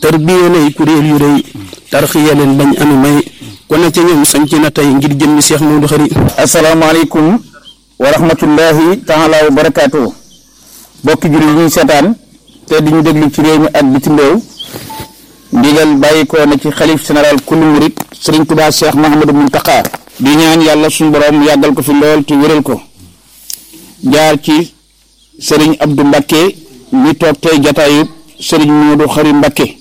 tarbiya nay kuréel yu rëy tarxiya leen bañ anu may ku ne ca ñoom sanc na tey ngir jëmmi Seex Moodu Xari asalaamaaleykum wa rahmatullahi taala wa barakaatu bokki jur yi ñuy seetaan te di ñu déglu ci réew mi ak bitim réew ndigal bàyyi ko na ci xalif général kullu murit sëriñ Tuubaa Cheikh Mahamadou Muntaqa di ñaan yàlla suñu borom yàggal ko fi lool te wéral ko jaar ci sëriñ Abdou Mbakke mi toog tey jataayu sëriñ Moodu Xari Mbakke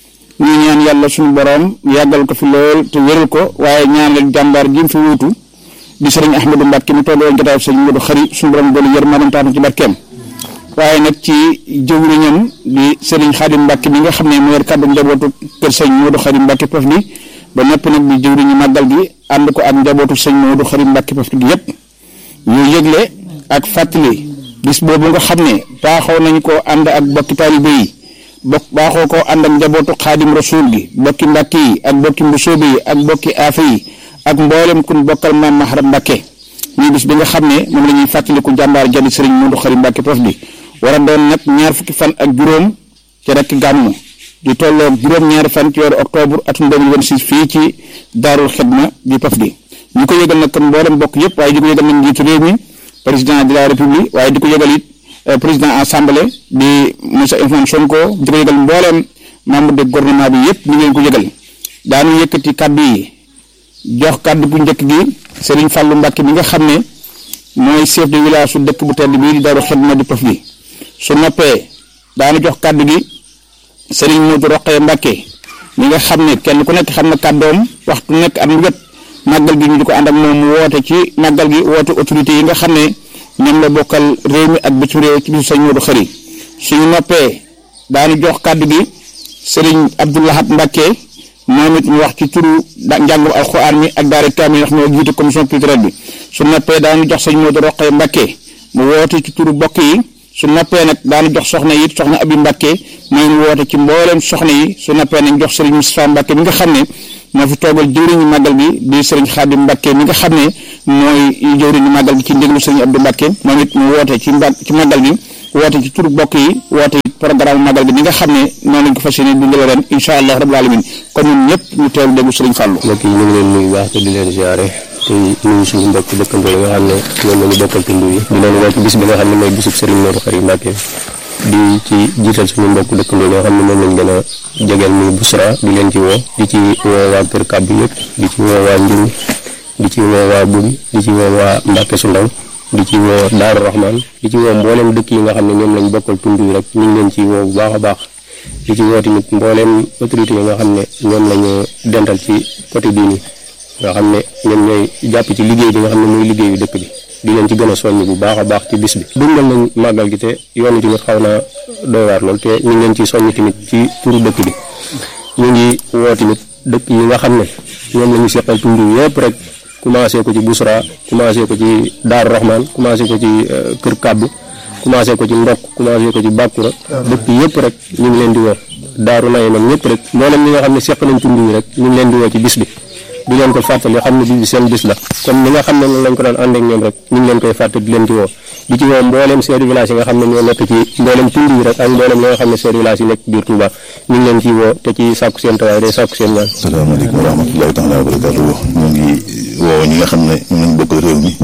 ñu ñaan yàlla suñu borom yàggal ko fi lool te wéral ko waaye ñaanal jàmbaar gi mu fi wuutu di sëriñ Ahmadou Mbakke mi toogoon jataayu sëriñ Moodu Xari suñu borom doolu yërmaanam taatu ci barkeem waaye nag ci jëwriñam di sëriñ Xaadim Mbàkke bi nga xam ne moo yor kàddu njabootu kër sëñ Moodu Xari Mbàkke Pof di ba ñëpp nag di jëwriñu màggal gi ànd ko ak njabootu sëñ Moodu Xari Mbàkke Pof di yëpp ñu yëgle ak fàttali bis boobu nga xam ne baaxoo nañ ko ànd ak bokki taalibe yi bokk baaxoo ko ànd ak njabootu Xaadim Rasuul gi bokki Mbàkke yi ak bokki Mbusoobe yi ak bokki Aafe yi ak mboolem kun bokkal maam Maharam Mbàkke ñuy bis bi nga xam ne moom la ñuy fàttaliku jàmbaar jadi sëriñ Moodu Xari Mbàkke Pof di war a doon nag ñaar fukki fan ak juróom ci rekk gàmmu di tolloog juróom-ñaari fan ci weeru octobre atum 2026 fii ci daarul xidma di Pof di ñu ko yëgal nag kon mboolem bokk yëpp waaye di ko yëgal nag njiitu réew mi président de la république waaye di ko yëgal it président assemblée di monsieur Ousmane Sonko di ko yëgal mboolem membre de gouvernement bi yëpp ñu ngeen ko yëgal daanu yëkkati kàddu yi jox kàddu gu njëkk gi Serigne Fallou Mbacke mi nga xam ne mooy chef de village su dëkk bu tedd bii di daarul xidma di Pof di su noppee daanu jox kàddu gi Serigne Modou Roqee Mbacke mi nga xam ne kenn ku nekk xam na kàddoom waxtu nekk at mu jot màggal gi ñu di ko ànd ak moom mu woote ci màggal gi woote autorité yi nga xam ne ñoom la bokkal réew mi ak bitim réew ci bisu Sëñ Modou Xari suñu noppee daanu jox kàddu gi Serigne Abdoulahat Mbacke moom it ñu wax ci turu njàngum alxuraan mi ak daara kaamil yi nga xam ne jiite commission culturelle bi su noppee daanu jox Sëñ Modou Roqee Mbacke mu woote ci turu bokk yi. su noppee nag daanu jox soxna yi soxna abi Mbàkke mooy mu woote ci mbooleem soxna yi su noppee nañ jox sëriñ Moustapha Mbàkke mi nga xam ne moo fi toogal jëwriñu màggal gi di sëriñ Xaadim Mbàkke mi nga xam ne mooy jëwriñu màggal gi ci ndéglu sëriñ Abdou Mbàkke moom it mu woote ci mba ci màggal gi woote ci turu bokk yi woote programme màggal gi mi nga xam ne noonu lañ ko fas yéene dundale ren incha allah rabbul alamin kon ñun ñëpp ñu teewlu déglu sëriñ Fàllu mbokk yi ñu ngi leen nuyu baax te di leen ziare te nuyu suñu mbokk dëkkandoo yi nga xam ne ñoom la ñu bokkal tund yi di leen woo ci bis bi nga xam ne mooy bisub Serigne Modou Khary Mbacké di ci jiital suñu mbokk dëkkandoo yi nga xam ne moom lañ gën a jegeel muy Busra di leen ci woo di ci woo waa Kër Kàbbi yëpp di ci woo waa Njuru di ci woo waa Buri di ci woo waa Mbàkke su ndaw di ci woo Daaru Rahman di ci woo mboolem dëkk yi nga xam ne ñoom lañ bokkal tund yi rek ñu ngi leen ci woo bu baax a baax di ci woo tamit mboolem autorité yi nga xam ne ñoom lañu dental ci côté bii nii nga xam ne ñoom ñooy jàpp ci liggéey bi nga xam ne muy liggéeyu dëkk bi di leen ci gën a soññ bu baax a baax ci bis bi dundal nañ màggal gi te yoon wi tamit xaw naa doy waar lool te ñu ngi leen ci soññ tamit ci turu dëkk bi ñu ngi woo tamit dëkk yi nga xam ne ñoom la ñu seqal tund yëpp rek commencé ko ci Busra commencé ko ci Daaru Rahman commencé ko ci Kër Kàbbu commencé ko ci Ndokk commencé ko ci Bàkkura dëkk yëpp rek ñu ngi leen di woo Daaru Naye man ñëpp rek mboolem ñi nga xam ne seq nañ tund yi rek ñu ngi leen di woo ci bis bi di leen ko fàttali xam ne bis bi seen bis la comme ni nga xam ne noonu lañ ko daan ànd ak ñoom rek ñu ngi leen koy fàttali di leen ci woo di ci woo mboolem chef de village yi nga xam ne ñoo nekk ci mboolem tund yi rek ak mboolem ñi nga xam ne chef de village yi nekk biir Touba ñu ngi leen ciy woo te ci sàkku seen tawaay day sàkku seen ñaan salaamaaleykum wa rahmatullahi taala wa barakatuh ñu ngi woo ñi nga xam ne ñu nañ bokkal réew mi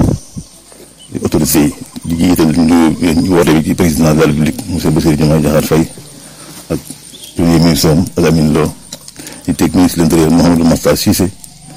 autorité yi di jiital ñu woote bi ci président de la république monsieur Bassirou Diomaye Diakhar Faye ak premier ministre am ak Amine Lo di teg ministre de l'intérieur Mouhamadou Makhtar Cissé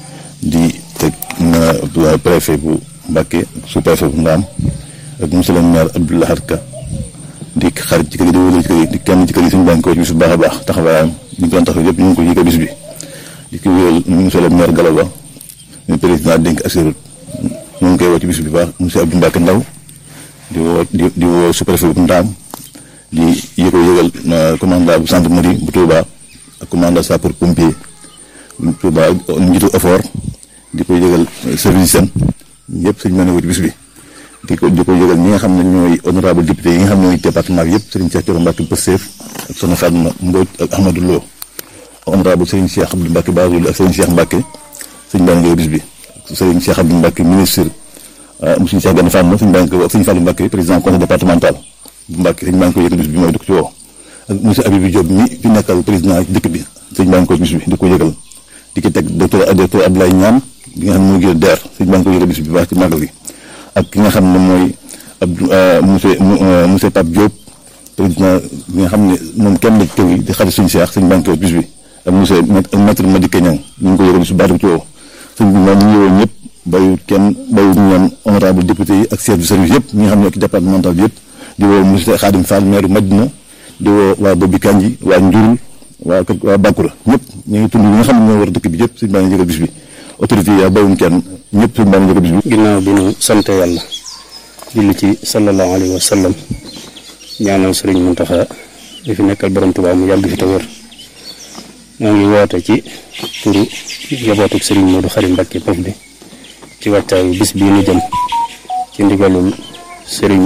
di teg na préfet bu Mbacké sous préfet bu Ndaam ak monsieur le maire Abdou Lahad Ka di xarit ci kër yi di wóolu ci kër yi di kenn ci kër yi suñu bànk ko ci bis bu baax a baax taxawaayam ñu ko doon taxaw yëpp ñu ngi ko yëgal bis bi di ko wóolu monsieur le maire Galaba ñu président dénk assurut ñu ngi koy woo ci bis bi baax monsieur Abdou Mbacké Ndaw di woo di di woo sous préfet bu Ndaam di yëko yëgal commandant bu gendarmerie bu Touba ak commandant sapeur pompier bu Touba njiitu effort di ko yëgal service seen yëpp sëñ mën a ci bis bi di ko di ko yëgal ñi nga xam ne ñooy honorable député yi nga xam ne ñooy département bi yëpp Serigne Cheikh Thioro Mbacke Pastef ak Soxna Fatma Mbodj ak Ahmadou Lo honorable Serigne Cheikh Abdou Mbacke Bazoul ak Serigne Cheikh Mbacke sëñ baa ngi bis bi Serigne Cheikh Abdou Mbacke ministre monsieur Cheikh Gane Fatma sëñ baa ngi ak sëñ Fallou Mbacke président conseil départemental bu Mbacke sëñ baa ngi ko yëgal bis bi mooy di ko ci woo ak monsieur Habibou Diop mi fi nekkal président dëkk bi sëñ baa ngi koy bis bi di ko yëgal di ki teg docteur docteur Abdoulaye Niam bi nga xam ne moo gën DER sëñ baa ngi koy yëgal bis bi baax ci màggal gi ak ki nga xam ne mooy Abdou monsieur monsieur Pape Diop président bi nga xam ne moom kenn la kër gi di xarit suñu seex sëñ baa ngi koy bis bi ak monsieur maître Madické Niang ñu ngi ko yëgal bis bi baax ci woo sëñ bi moom ñu ngi woo ñëpp bayut kenn bayut ñoom honorable député yi ak chef de service yëpp ñi nga xam ne ak départemental bi yëpp di woo monsieur Khadim Fall maire Madina di woo waa Bobi Kanji waa Njurul waa kër waa Bakura ñëpp ñu ngi tund yi nga xam ne ñoo war dëkk bi yëpp suñu baa ngi yëgal bis bi autorité yi bayuñ kenn ñëpp suñu baa ngi yëgal bis bi ginnaaw bi nu sante yàlla julli ci sallallahu alayhi wa sallam ñaanal sëriñ Muntaxa di fi nekkal borom Tuubaa mu yàgg fi te wér moo ngi woote ci turu njabootuk sëriñ Moodu Xari Mbàkke Pof bi ci wàccaayu bis bii nu jëm ci ndigalul sëriñ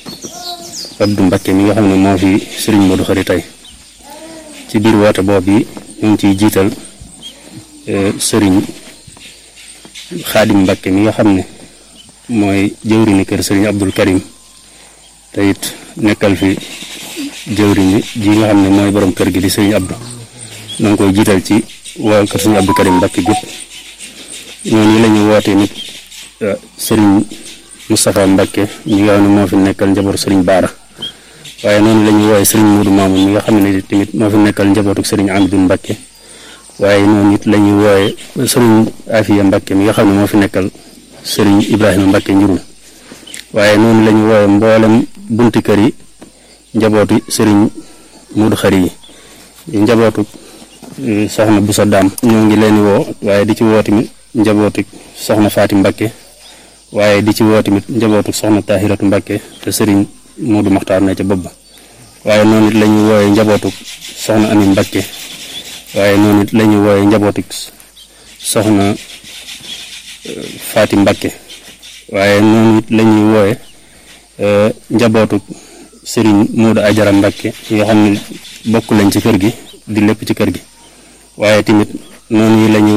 Abdu Mbàkke mi nga xam ne moo fi sëriñ Moodu Xari tey ci biir woote boobu yi ñu ngi ciy jiital sëriñ Xaadim Mbàkke mi nga xam ne mooy jëwriñu kër sëriñ Abdul Karim te it nekkal fi jëwriñu ji nga xam ne mooy borom kër gi di sëriñ Abdu na nga koy jiital ci waa kër sëriñ Abdul Karim Mbàkke gépp ñooñu la ñu woote nit sëriñ Moustapha Mbàkke mi nga xam ne moo fi nekkal njabootu sëriñ Baara waaye noonu la ñuy wooye sëriñ Muudu Maamun mi nga xam ne tamit moo fi nekkal njabootu sëriñ Amidou Mbàkke waaye noonu it la ñuy wooye sëriñ Afiya Mbàkke mi nga xam ne moo fi nekkal sëriñ Ibrahima Mbàkke njurul waaye noonu la ñu wooye mboolem bunti kër yi njabootu sëriñ Muudu Xari yi njabootu soxna Busa Daam ñoo ngi leen woo waaye di ci woo tamit njabootu soxna Faati Mbàkke waaye di ci woo tamit njabootu soxna Tahiratu Mbàkke te sëriñ Muudu Maxtaar ne ca bopp ba waaye noonu it la ñuy wooye njabootu soxna Ami Mbàkke waaye noonu it la ñuy wooye njabootu soxna Faati Mbàkke waaye noonu it la ñuy wooye njabootu sëriñ Muudu Ajara Mbàkke yi nga xam ne bokk lañ ci kër gi di lépp ci kër gi waaye tamit noonu la ñuy